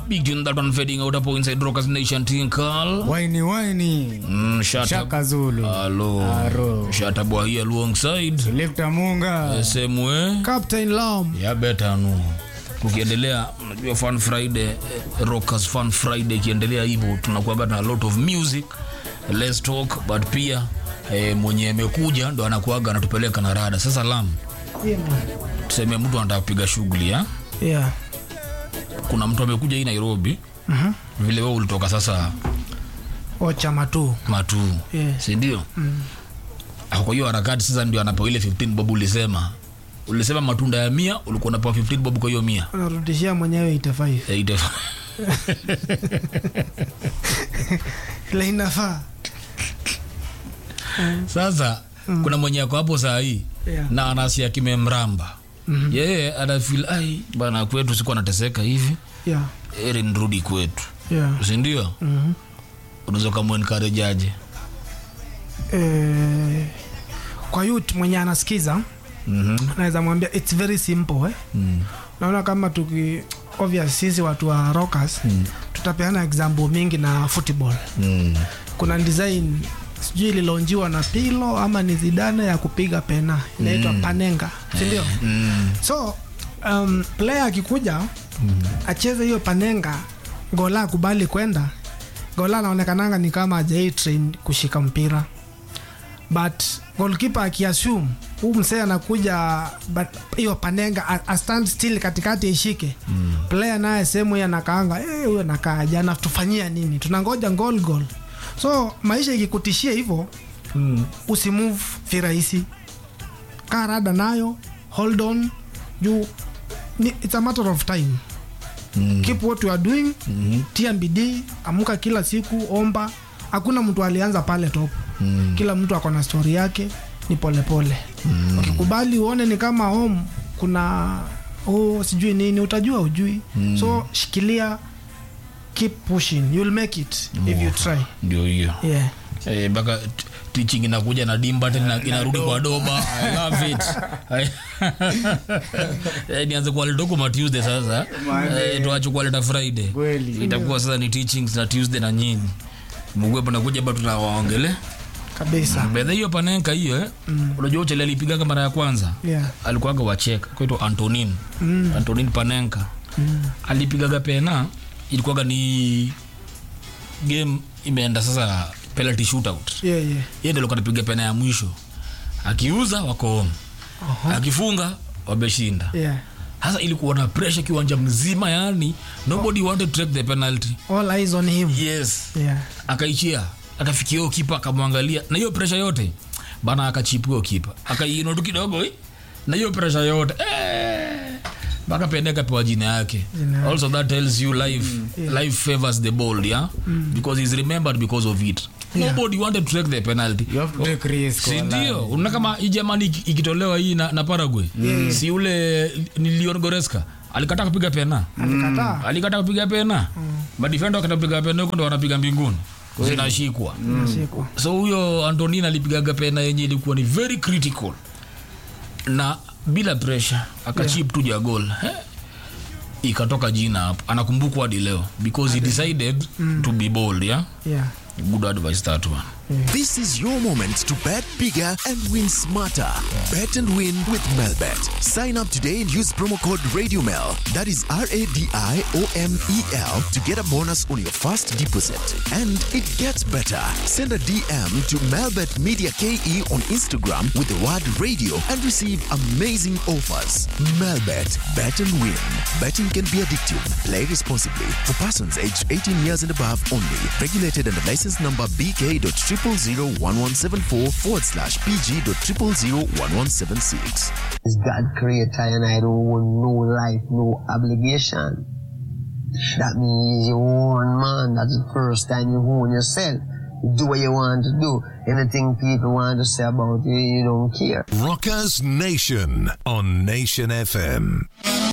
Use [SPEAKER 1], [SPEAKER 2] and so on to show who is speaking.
[SPEAKER 1] Big tune that one fading out hapo inside Rockers Nation Tinkal.
[SPEAKER 2] waini waini
[SPEAKER 1] Mm, shut
[SPEAKER 2] shaka
[SPEAKER 1] up.
[SPEAKER 2] zulu
[SPEAKER 1] Hello.
[SPEAKER 2] Aro.
[SPEAKER 1] Shut up here alongside.
[SPEAKER 2] lifta munga
[SPEAKER 1] Same way.
[SPEAKER 2] captain lam
[SPEAKER 1] Ya beta nu. Tukiendelea unajua Fun Friday, eh, Rockers Fun Friday ikiendelea hivyo tunakuwa na a lot of music. Let's talk but pia eh, mwenye amekuja ndo anakuaga anatupeleka na rada. Sasa Lam, tuseme mtu anataka kupiga shughuli ya
[SPEAKER 2] yeah.
[SPEAKER 1] kuna mtu amekuja hii Nairobi
[SPEAKER 2] Mhm.
[SPEAKER 1] vile wewe ulitoka sasa
[SPEAKER 2] ochama tu
[SPEAKER 1] matu
[SPEAKER 2] Yeah.
[SPEAKER 1] si ndio mm. kwa hiyo harakati sasa ndio anapewa ile 15 bob ulisema ulisema matunda ya mia ulikuwa unapewa 15 bob kwa hiyo mia
[SPEAKER 2] unarudishia mwenyewe 85
[SPEAKER 1] Eh, ite-
[SPEAKER 2] ile inafaa
[SPEAKER 1] sasa kuna mwenye ako hapo saa hii
[SPEAKER 2] Yeah.
[SPEAKER 1] na anasia kimemramba mm-hmm. yeye anafil ai bana kwetu sikuwa nateseka hivi
[SPEAKER 2] yeah.
[SPEAKER 1] eri nirudi kwetu
[SPEAKER 2] yeah.
[SPEAKER 1] sindio
[SPEAKER 2] Mhm.
[SPEAKER 1] unaweza ukamwenkarejaje
[SPEAKER 2] Eh, kwa youth mwenye anasikiza
[SPEAKER 1] mm-hmm.
[SPEAKER 2] naweza mwambia its very simple eh?
[SPEAKER 1] mm.
[SPEAKER 2] naona kama tuki obvious sisi watu wa rockers mm. tutapeana example mingi na football
[SPEAKER 1] mm.
[SPEAKER 2] kuna design sijui ililonjiwa na pilo ama ni zidane ya kupiga pena inaitwa mm. panenga sindio
[SPEAKER 1] mm.
[SPEAKER 2] so um, player akikuja mm. acheze hiyo panenga gola akubali kwenda gola anaonekananga ni kama ajai train kushika mpira but golkipa akiassume huu msee anakuja but hiyo panenga a, a stand still katikati ishike mm. player naye sehemu hiyo anakaanga "Eh, huyo nakaa jana tufanyia nini tunangoja goal goal so maisha ikikutishia hivyo
[SPEAKER 1] mm.
[SPEAKER 2] usimove virahisi kaa rada nayo hold on juu ni, it's a matter of time
[SPEAKER 1] Mm.
[SPEAKER 2] keep what you are doing
[SPEAKER 1] Mhm.
[SPEAKER 2] tia bidii amuka kila siku omba hakuna mtu alianza pale top
[SPEAKER 1] Mm.
[SPEAKER 2] kila mtu ako na stori yake ni polepole mm. ukikubali uone ni kama home kuna oh, sijui nini utajua ujui mm. so shikilia keep pushing you'll make it if you try
[SPEAKER 1] ndio hiyo
[SPEAKER 2] yeah
[SPEAKER 1] Eh, mpaka t- teaching inakuja na dimba tena inarudi kwa doba I love it I- Eh, nianze kuwaleta kwa Tuesday sasa eh, tuache kuwaleta Friday
[SPEAKER 2] Kweli.
[SPEAKER 1] itakuwa sasa ni teachings na Tuesday na nyinyi mgwe panakuja bado tunawaongele
[SPEAKER 2] kabisa
[SPEAKER 1] bedha hiyo panenka hiyo eh unajua uchele alipigaga mara ya kwanza
[SPEAKER 2] yeah
[SPEAKER 1] alikuwaga wacheka kwaitwa Antonin mm. Antonin Panenka mm. alipigaga pena ilikuwaga ni game imeenda sasa penalty shootout
[SPEAKER 2] yeah yeah
[SPEAKER 1] yeye ndio alikuwa anapiga pena ya mwisho akiuza wako home akifunga wameshinda
[SPEAKER 2] yeah
[SPEAKER 1] sasa ilikuwa na pressure kiwanja mzima yani nobody wanted to take the penalty
[SPEAKER 2] all eyes on him
[SPEAKER 1] yes
[SPEAKER 2] yeah
[SPEAKER 1] akaishia akafikia hiyo kipa akamwangalia na hiyo pressure yote bana akachipu hiyo kipa akaiinua tu kidogo eh, na hiyo pressure yote eh, mpaka pende akapewa jina yake
[SPEAKER 2] Jina yake.
[SPEAKER 1] also that tells you life life favors the bold yeah because he's remembered because of it nobody wanted to take the penalty
[SPEAKER 2] you have to take risk
[SPEAKER 1] si
[SPEAKER 2] wala.
[SPEAKER 1] ndio unaona kama hii jamani iki- ikitolewa hii na, na Paraguay si ule ni Leon Goreska alikataa kupiga pena
[SPEAKER 2] alikataa
[SPEAKER 1] alikataa kupiga pena madefenda wakata kupiga pena huko ndo wanapiga mbinguni zinashikwa
[SPEAKER 2] Shikwa.
[SPEAKER 1] so huyo antonin alipigaga pena yenye ilikuwa ni very critical na bila pressure akachip tu ja gol He, ikatoka jina hapo anakumbukwa hadi leo because he decided to be bold yeah
[SPEAKER 2] yeah
[SPEAKER 1] good advice that one
[SPEAKER 3] This is your moment to bet bigger and win smarter. Bet and win with Melbet. Sign up today and use promo code RadioMel. That is R A D I O M E L to get a bonus on your first deposit. And it gets better. Send a DM to Melbet Media KE on Instagram with the word radio and receive amazing offers. Melbet. Bet and win. Betting can be addictive. Play responsibly. For persons aged 18 years and above only. Regulated under license number BK.0001174 forward slash PG.0001176.
[SPEAKER 4] is God creator and I don't want no life, no obligation. That means you own man. That's the first time you own yourself. You do what you want to do. Anything people want to say about you, you don't care.
[SPEAKER 5] Rockers Nation on Nation FM.